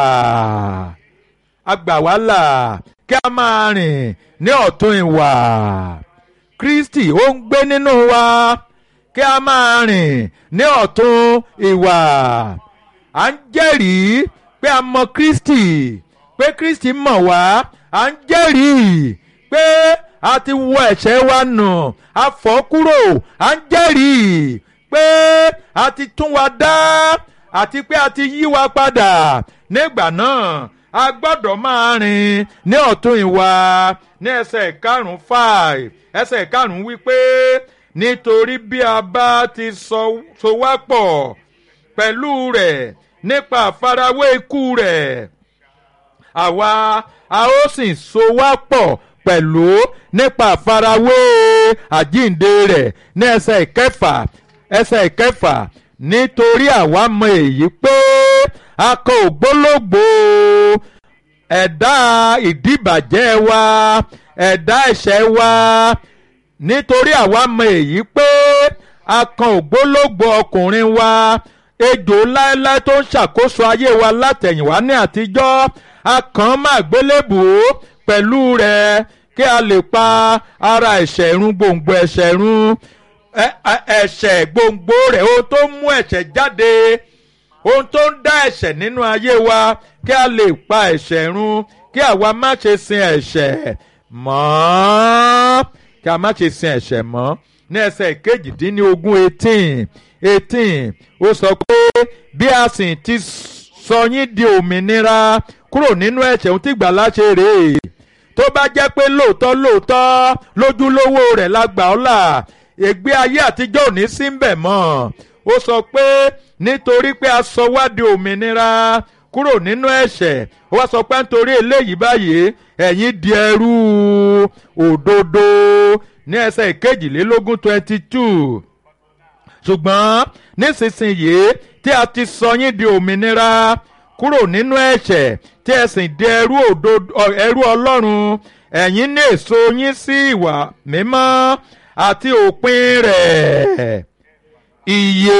agbàwálà kí a máa rìn ní ọ̀tún ìwà Kristi ó ń gbé nínú wa kí a máa rìn ní ọ̀tún ìwà à ń jẹ́rìí pé a mọ Kristi pé Kristi mọ̀ wá à ń jẹ́rìí pé a ti wọ ẹ̀ṣẹ̀ wa nù a fọ̀ kúrò à ń jẹ́rìí pé a ti tún wa dá àti pé a ti yí wa padà nígbà náà a gbọ́dọ̀ máa rìn ní ọ̀tún ìwà ní ẹsẹ̀ karùn-ún five ẹsẹ̀ karùn-ún wípé nítorí bí a bá ti so wá pọ̀ pẹ̀lú rẹ̀ nípa àfarawé ikú rẹ̀ àwa a ó sì so wá pọ̀ pẹ̀lú nípa àfarawé àjíǹde rẹ̀ ní ẹsẹ̀ ìkẹfà ẹsẹ̀ ìkẹfà nítorí àwa mọ èyí pé a kò ògbólógbò ẹ̀dá ìdíbàjẹ́ wa ẹ̀dá ẹ̀ṣẹ̀ wa nítorí àwa mọ èyí pé a kan ògbólógbò ọkùnrin wa ejò láéláé tó ń ṣàkóso ayé wa látẹ̀yìnwá ní àtijọ́ a kàn án máa gbélébùú pẹ̀lú rẹ̀ kí a lè pa ara ẹ̀ṣẹ̀ run gbòǹgbò ẹ̀ṣẹ̀ run ẹ̀ṣẹ̀ gbòǹgbò rẹ̀ ohun tó ń mú ẹ̀ṣẹ̀ jáde ohun tó ń dá ẹ̀ṣẹ̀ nínú ayé wa kí a lè pa ẹ̀ṣẹ̀ run kí àwa má ṣe sin ẹ̀ṣẹ̀ mọ́ kí a má ṣe sin ẹ̀ṣẹ̀ mọ́ ní ẹsẹ̀ kejìdínlógún eighteen eighteen ó sọ pé bí a sì ti sọ yín di òmìnira kúrò nínú ẹ̀ṣẹ̀ ohun tí gbàlà ṣe rèé tó bá jẹ́ pé lóòótọ́ lóòótọ́ lójúlówó rẹ̀ la gbà ọ́ là ègbé ayé àtijọ́ ò ní sí ń bẹ̀ mọ́ ó sọ pé nítorí pé a sọ wá di òmìnira kúrò nínú ẹ̀ṣẹ̀ ó wá sọ pé nítorí eléyìí báyìí ẹ̀yin di ẹrú òdodo ní ẹsẹ̀ ìkejìlélógún twenty two ṣùgbọ́n nísinsìnyí tí a ti sọ yín di òmìnira kúrò nínú ẹ̀ṣẹ̀ tí ẹ sì di ẹrú òdodo ẹrú ọlọ́run ẹ̀yin ní èso yín sí ìwà mímọ́ àti òpin rẹ̀ ìyè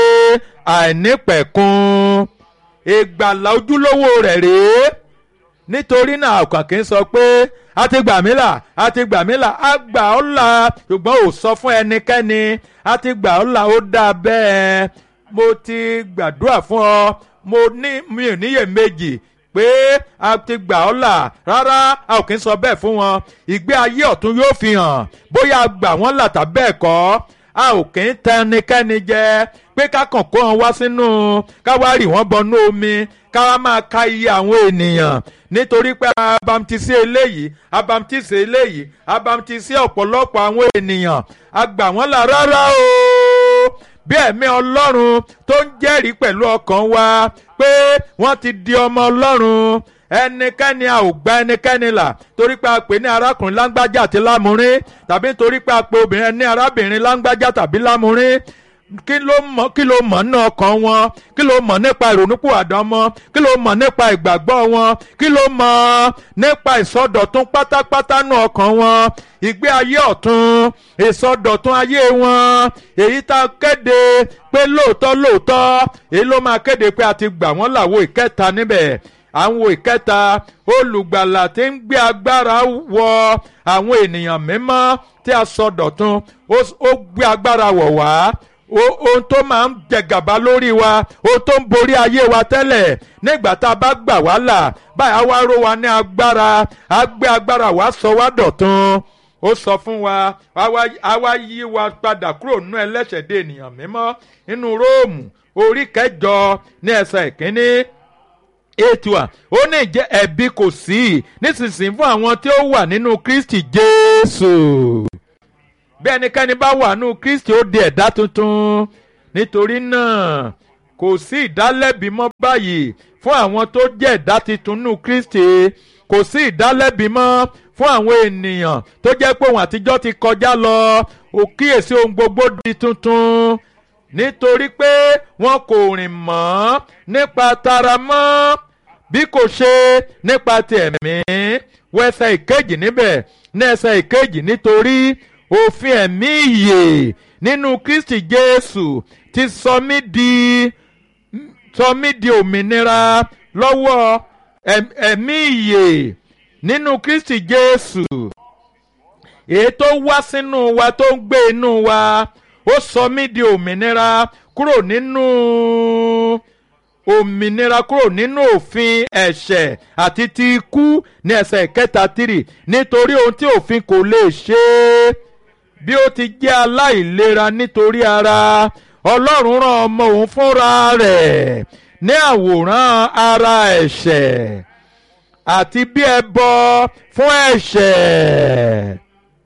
àìnípẹ̀kun ìgbàlà ojúlówó rẹ̀ rèé nítorí náà ọkàn kì í sọ pé a ti gbà mí là a ti gbà mí là a gbà ọ́ là ṣùgbọ́n ò sọ fún ẹnikẹ́ni a ti gbà ọ́ là ó dáa bẹ́ẹ̀ mo ti gbàdúrà fún ọ mo ní mi ò níyèméjì pé a ti gbà ọ́ là rárá a ò kí ń sọ bẹ́ẹ̀ fún wọn ìgbé ayé ọ̀tún yóò fi hàn bóyá a gbà wọ́n là tàbí bẹ́ẹ̀ kọ́ a ò kí ń tẹ ẹnikẹ́ni jẹ pé ká kàn kó wọn wá sínú ká wá rì wọ́n bọnú omi ká wá máa ka iye àwọn ènìyàn nítorí pé abamtisi eléyìí abamtisi eléyìí abamtisi ọ̀pọ̀lọpọ̀ àwọn ènìyàn a gbà wọ́n là rárá o bí ẹ̀mí ọlọ́run tó ń jẹ́rìí pẹ̀lú ọkàn wa pé wọ́n ti di ọmọ ọlọ́run ẹnikẹ́ni a ò gba ẹnikẹ́ni là torí pé a pè ní arákùnrin láńgbájá àti lámúrín tàbí torí pé a pè obìnrin ní arábìnrin láńgbájá tàbí lámúrín kí ló mọ̀ kí ló mọ̀ nínú ọkàn wọn kí ló mọ̀ nípa ìrònúpìwàdà wọn kí ló mọ̀ nípa ìgbàgbọ́ wọn kí ló mọ̀ nípa ìsọdọ̀tun pátápátá nínú ọkàn wọn ìgbé ayé ọ̀tun ìsọdọ̀tun ayé wọn èyí tá a kéde pé lóòótọ́ lóòótọ́ èyí ló máa kéde pé a ti gbà wọ́n làwọ̀ ìkẹta níbẹ̀ àwọn ìkẹta olùgbàlà tí ń gbé agbára wọ àwọn ènìyàn mímọ́ tí a sọdọ̀tun ó gbé agbára wọ̀ wá ohun tó máa ń jẹgàba lórí wa ohun tó ń borí ayé wa tẹ́lẹ̀ nígbà tá a bá gbà wá là báyà wá ró wa ní agbára á gbé agbára wá sọ wá dọ̀tun ó sọ fún wa á wá yí wa padà kúrò nínú ẹlẹ́ṣẹ̀ dé ènìyàn mímọ́ nínú róòmù orí kẹjọ ní ẹsẹ̀ ìkíní ètò à ó ní ìjẹ́ ẹ̀bi kò sí nísinsìnyí fún àwọn tí ó wà nínú Kristi Jésù bí ẹnikẹ́ni bá wà nínú Kristi ó di ẹ̀dá tuntun nítorí náà kò sí ìdálẹ́bi mọ́ báyìí fún àwọn tó jẹ́ ẹ̀dá tuntun nínú Kristi kò sí ìdálẹ́bi mọ́ fún àwọn ènìyàn tó jẹ́ pé òun àtijọ́ ti kọjá lọ ó kíyèsí ohun gbogbo di tuntun nítorí pé wọn kò rìn mọ́ nípa tara mọ́ bí kò ṣe nípa ti ẹ̀mí wẹ́sẹ̀ ìkejì níbẹ̀ ní ẹsẹ̀ ìkejì nítorí òfin ẹ̀mí ìyè nínú Kristi Jésù ti sọ mí di sọ mí di òmìnira lọ́wọ́ ẹ̀mí ìyè nínú Kristi Jésù èyí tó wá sínú wa tó ń gbé inú wa ó sọ mí di òmìnira kúrò nínú òmìnira kúrò nínú òfin ẹ̀ṣẹ̀ àti ti ikú ní ẹsẹ̀ kẹta tírì nítorí ohun tí òfin kò lè ṣe é bí ó ti jẹ́ aláìlera nítorí ara ọlọ́run rán ọmọ òun fúnra rẹ̀ ní àwòrán ara ẹ̀ṣẹ̀ àti bí ẹbọ fún ẹ̀ṣẹ̀.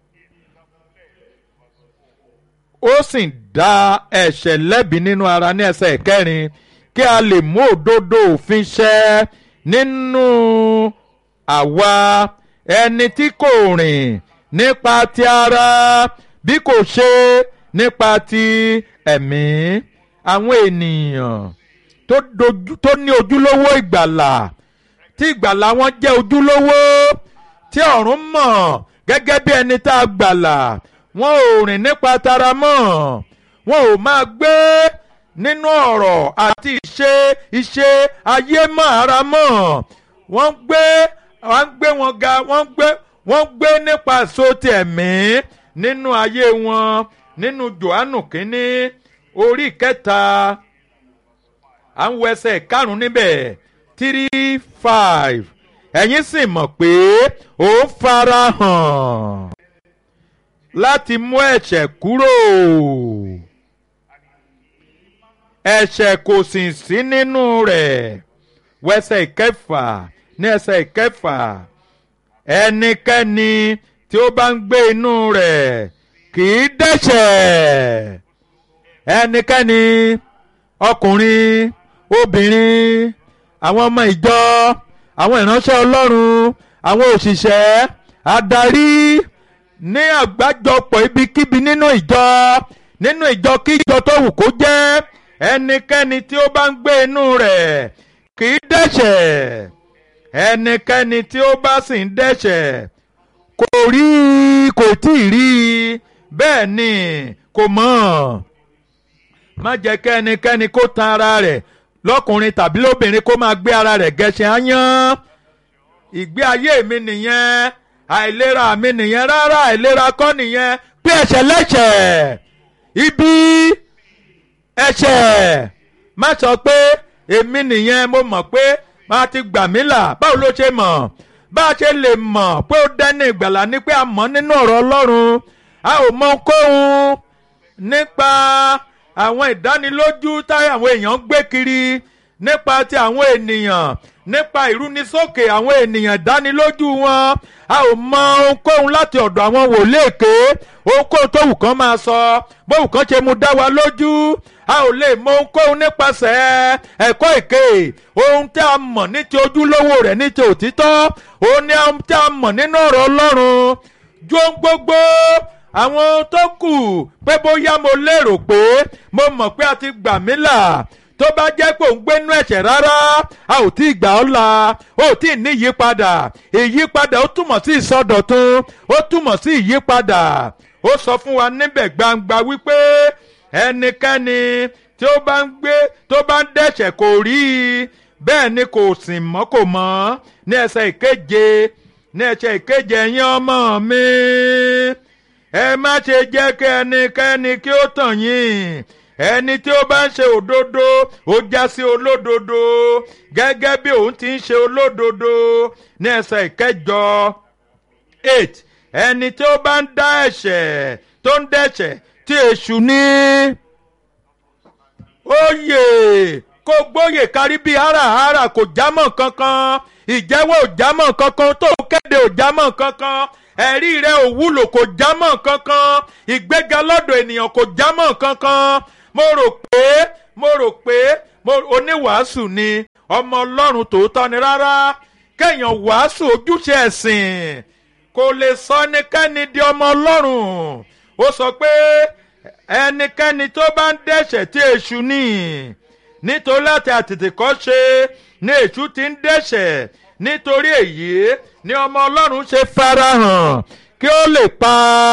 ó sì dá ẹ̀ṣẹ̀ lẹ́bi nínú ara ní ẹsẹ̀ kẹrin kí a lè mú òdodo òfin ṣẹ nínú àwa ẹni tí kò rìn nípa ti ara bí kò ṣe nípa ti ẹ̀mí àwọn ènìyàn tó ní ojúlówó ìgbàlà tí ìgbàlà wọn jẹ́ ojúlówó tí ọ̀run mọ̀ gẹ́gẹ́ bí ẹni tá a gbàlà wọn ò rìn nípa tara mọ́ wọn ò máa gbé nínú ọ̀rọ̀ àti ìṣe ìṣe ayé mọ́ ara mọ́ wọ́n gbé wọ́n gbé wọn ga wọ́n gbé wọ́n gbé nípa èso ti ẹ̀mí nínú ayé wọn nínú Jòhánù kínní orí kẹta à ń wọ ẹsẹ̀ karùn-ún níbẹ̀ three five ẹ̀yin sì mọ̀ pé ó fara hàn láti mú ẹ̀ṣẹ̀ kúrò ẹ̀ṣẹ̀ kò sì sí nínú rẹ̀ wẹsẹ̀ ìkẹfà ní ẹsẹ̀ ìkẹfà ẹnikẹ́ni tí ó bá ń gbé inú rẹ̀ kì í dẹ́ṣẹ̀ ẹnikẹ́ni ọkùnrin obìnrin àwọn ọmọ ìjọ àwọn ìránṣẹ́ Ọlọ́run àwọn òṣìṣẹ́ adarí ní àgbájọpọ̀ ibikíbi nínú ìjọ nínú ìjọ kí ìjọ tó wù kó jẹ́ ẹnikẹ́ni tí ó bá ń gbé inú rẹ̀ kì í dẹ́ṣẹ̀ ẹnikẹ́ni tí ó bá sì ń dẹ́ṣẹ̀ kò rí i kò tí ì rí i bẹ́ẹ̀ ni kò mọ̀ má jẹ́ kí ẹnikẹ́ni kó tan ara rẹ̀ lọ́kùnrin tàbí lóbìnrin kó máa gbé ara rẹ̀ gẹṣin áyán ìgbé ayé mi nìyẹn àìlera mi nìyẹn rárá àìlera kọ́ nìyẹn pé ẹ̀ṣẹ̀ lẹ́ṣẹ̀ ibi ẹ̀ṣẹ̀ má sọ pé èmi nìyẹn mo mọ̀ pé máa ti gbà mí là báwo ló ṣe mọ̀ bá a ṣe lè mọ̀ pé ó dẹ́ni ìgbàlà ni pé a mọ̀ nínú ọ̀rọ̀ ọlọ́run a ò mọ kóhun nípa àwọn ìdánilójú táyà àwọn èèyàn ń gbé kiri nípa ti àwọn ènìyàn nípa ìrúnisókè àwọn ènìyàn ìdánilójú wọn a ò mọ ohunkóhun láti ọ̀dọ̀ àwọn wòlíì èké ohunkóhun tó wù kán máa sọ bóun kan ṣe mú dá wa lójú a ò lè mọ ohunkóhun nípasẹ̀ ẹ̀kọ́ èké ohun tí a mọ̀ ní ti ojúlówó rẹ̀ ní ti òtítọ́ òun ni ohun tí a mọ̀ nínú ọ̀rọ̀ ọlọ́run ju ohun gbogbo àwọn tó kù pé bóyá mo lérò pé mo mọ̀ pé a ti gbà mí là tó bá jẹ́ pé òun gbénú ẹ̀ṣẹ̀ rárá a ò tí ì gbà ọ́ la ó tí ì ní ìyípadà ìyípadà ó túmọ̀ sí ìsọdọ̀tun ó túmọ̀ sí ìyípadà ó sọ fún wa níbẹ̀ gbangba wípé ẹnikẹ́ni tí ó bá ń gbé tó bá ń dẹ̀ṣẹ̀ kò rí i bẹ́ẹ̀ ni kò sìn mọ́ kò mọ́ ní ẹsẹ̀ ìkeje ní ẹsẹ̀ ìkeje ẹ̀yin ọmọ mi ẹ má ṣe jẹ́ kí ẹnikẹ́ni kí ó tàn yín ẹni tí ó bá ń ṣe òdodo ó já sí olódodo gẹ́gẹ́ bí òun ti ń ṣe olódodo ní ẹsẹ̀ ìkẹjọ eight ẹni tí ó bá ń dá ẹ̀ṣẹ̀ tó ń dẹ̀ṣẹ̀ tí èṣù ní oyè kó gbóyè kárí bíi háràhárà kò jámọ́ kankan ìjẹ́wọ́ ò jámọ́ kankan tó kéde ò jámọ́ kankan ẹ̀rí rẹ̀ ò wúlò kò jámọ́ kankan ìgbéga lọ́dọ̀ ènìyàn kò jámọ́ kankan mo rò pé mo rò pé oníwàásù ni ọmọ ọlọ́run tòótọ́ ni rárá kéèyàn wàásù ojúṣe ẹ̀sìn kò lè sọ ẹnikẹ́ni di ọmọ ọlọ́run ó sọ pé ẹnikẹ́ni tó bá ń dẹ́ṣẹ̀ tí èṣù ní nítorí láti àtètèkọ́ ṣe ni èṣù ti ń dẹ́ṣẹ̀ nítorí èyí ni ọmọ ọlọ́run ṣe farahàn kí ó lè pa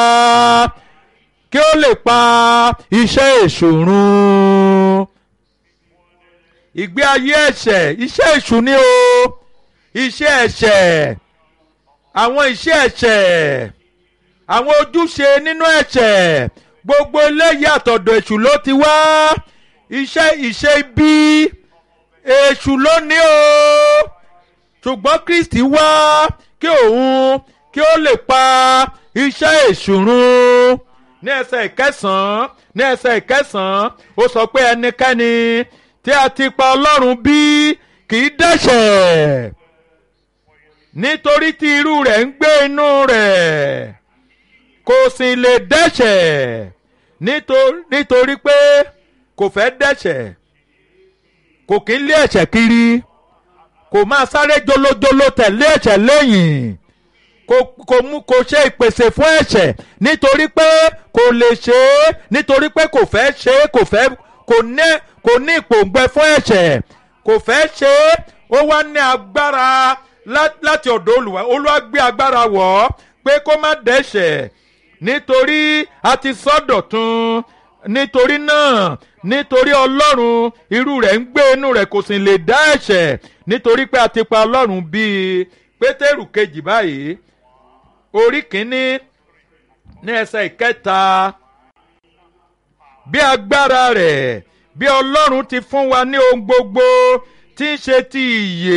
kí ó lè pa iṣẹ́ èṣù run ìgbé ayé ẹ̀ṣẹ̀ iṣẹ́ èṣù ni o iṣẹ́ ẹ̀ṣẹ̀ àwọn iṣẹ́ ẹ̀ṣẹ̀ àwọn ojúṣe nínú ẹ̀ṣẹ̀ gbogbo eléyìí àtọ̀dọ̀ èṣù ló ti wá iṣẹ́ ìṣe ibi èṣù ló ní o ṣùgbọ́n Kristi wá kí òun kí ó lè pa iṣẹ́ èṣù run ní ẹsẹ̀ ìkẹsàn-án ní ẹsẹ̀ ìkẹsàn-án ó sọ pé ẹnikẹ́ni tí a ti pa Ọlọ́run bí kì í dẹ́ṣẹ̀ nítorí tí irú rẹ̀ ń gbé inú rẹ̀ kò sì lè dẹ́ṣẹ̀ nítorí pé kò fẹ́ dẹ́ṣẹ̀ kò kí ń lé ẹ̀ṣẹ̀ kiri kò máa sáré jolojolo tẹ̀lé ẹ̀ṣẹ̀ lẹ́yìn kò kò mú kò ṣe ìpèsè fún ẹ̀ṣẹ̀ nítorí pé kò lè ṣe é nítorí pé kò fẹ́ ṣe é kò fẹ́ kò ní kò ní ìpòǹgbẹ fún ẹ̀ṣẹ̀ kò fẹ́ ṣe é ó wá ní agbára láti ọ̀dọ̀ Olúwa Olúwa gbé agbára wọ̀ ọ́ pé kó má dẹ́ṣẹ̀ nítorí a ti sọ́dọ̀tun nítorí náà nítorí ọlọ́run irú rẹ̀ ń gbé inú rẹ̀ kò sì lè dá ẹ̀ṣẹ̀ nítorí pé a ti pa ọlọ́run bíi pétérù kejì báyìí orí kínní ní ẹsẹ̀ ìkẹta bí agbára rẹ̀ bí ọlọ́run ti fún wa ní ohun gbogbo tí ń ṣe ti ìyè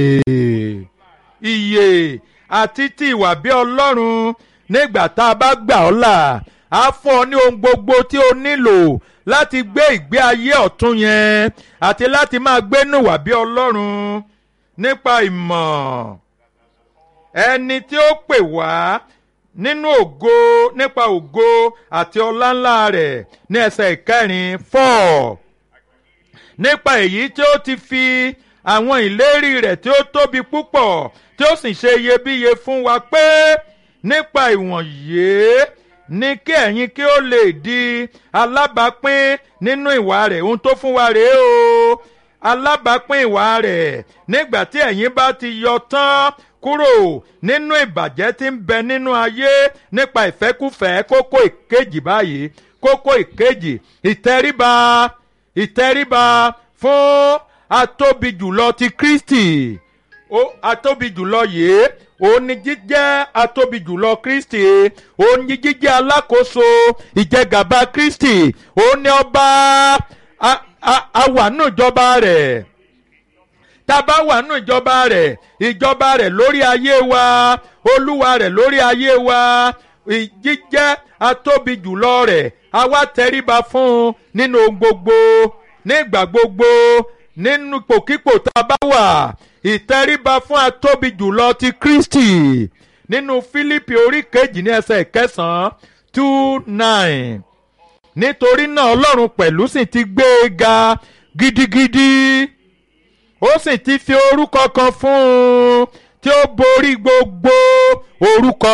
ìyè àti ti ìwà bí ọlọ́run nígbà tá a bá gbà ọ́ là á fún ọ ní ohun gbogbo tí o nílò láti gbé ìgbé ayé ọ̀tún yẹn àti láti máa gbénú wà bí ọlọ́run nípa ìmọ̀ ẹni tí ó pè wá nínú ògo nípa ògo àti ọláńlá rẹ̀ ní ẹsẹ̀ ìkẹrin four nípa èyí tí ó ti fi àwọn ìlérí rẹ̀ tí ó tóbi púpọ̀ tí ó sì ṣe iyebíye fún wa pé nípa ìwọ̀nyí ní kí ẹ̀yin kí ó lè di alábàápín nínú ìwà rẹ̀ ohun tó fún wa rèé o alábàápín ìwà rẹ̀ nígbà tí ẹ̀yin bá ti yọ tán kúrò nínú ìbàjẹ́ tí ń bẹ nínú ayé nípa ìfẹ́kúfẹ̀ẹ́ kókó ìkejì báyìí kókó ìkejì ìtẹríba ìtẹríba fún atóbi jùlọ ti Kristi ó atóbi jùlọ yìí òun ni jíjẹ́ atóbi jùlọ Kristi òun ni jíjẹ́ alákòóso ìjẹgàba Kristi òun ni ọba a- a wà nù ìjọba rẹ̀ tá a bá wà nù ìjọba rẹ̀ ìjọba rẹ̀ lórí ayé wa olúwa rẹ̀ lórí ayé wa ì- jíjẹ́ atóbi jùlọ rẹ̀ a wá tẹríba fún un nínú ohun gbogbo nígbà gbogbo nínú ipòkípò tá a bá wà ìtẹríba fún atóbi jùlọ ti kristi nínú fílípì orí kejì ní ẹsẹ̀ ìkẹsàn-án two nine nítorí náà ọlọ́run pẹ̀lú sì ti gbé e ga gidigidi ó sì ti fi orúkọ kan fún un tí ó borí gbogbo orúkọ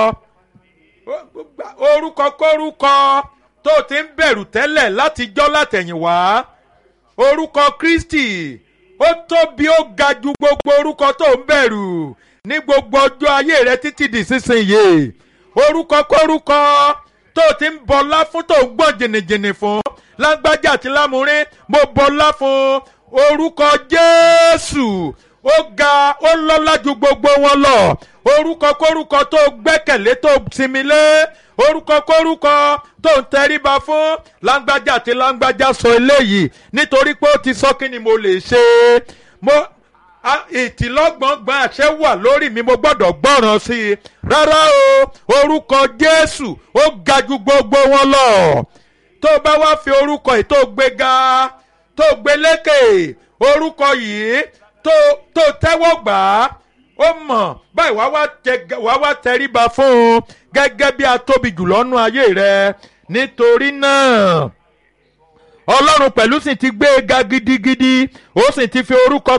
orúkọ kórúkọ tó ti ń bẹ̀rù tẹ́lẹ̀ látijọ́ látẹ̀yìnwá orúkọ kristi ó tóbi ó ga ju gbogbo orúkọ tó ń bẹ̀rù ní gbogbo ọjọ́ ayé rẹ títí di sísìnyí orúkọ kórúkọ tó ti ń bọlá fún tó ń gbọ̀n jìnnìjìnnì fún lágbájá àti lámúrín mo bọlá fún orúkọ jésù ó ga ó lọ́lá ju gbogbo wọn lọ orúkọ kórúkọ tó gbẹ́kẹ̀lé tó sinmi lé orúkọ kórúkọ tó ń tẹríba fún lágbájá àti lágbájá sọ eléyìí nítorí pé ó ti sọ kí ni mo lè ṣe mo a- ìtìlọ́gbọ̀ngbọ̀n àṣẹ wà lórí mi mo gbọ́dọ̀ gbọ́ràn sí i rárá o orúkọ jésù ó ga ju gbogbo wọn lọ tó o bá wá fi orúkọ yìí tó o gbé ga tó o gbé lékè orúkọ yìí tó tó tẹ́wọ́ gbà á ó mọ̀ báyìí wá wá tẹ wá wá tẹríba fún un gẹ́gẹ́ bí a tóbi jùlọ nú ayé rẹ nítorí náà ọlọ́run pẹ̀lú sì ti gbé e ga gidigidi ó sì ti fi orúkọ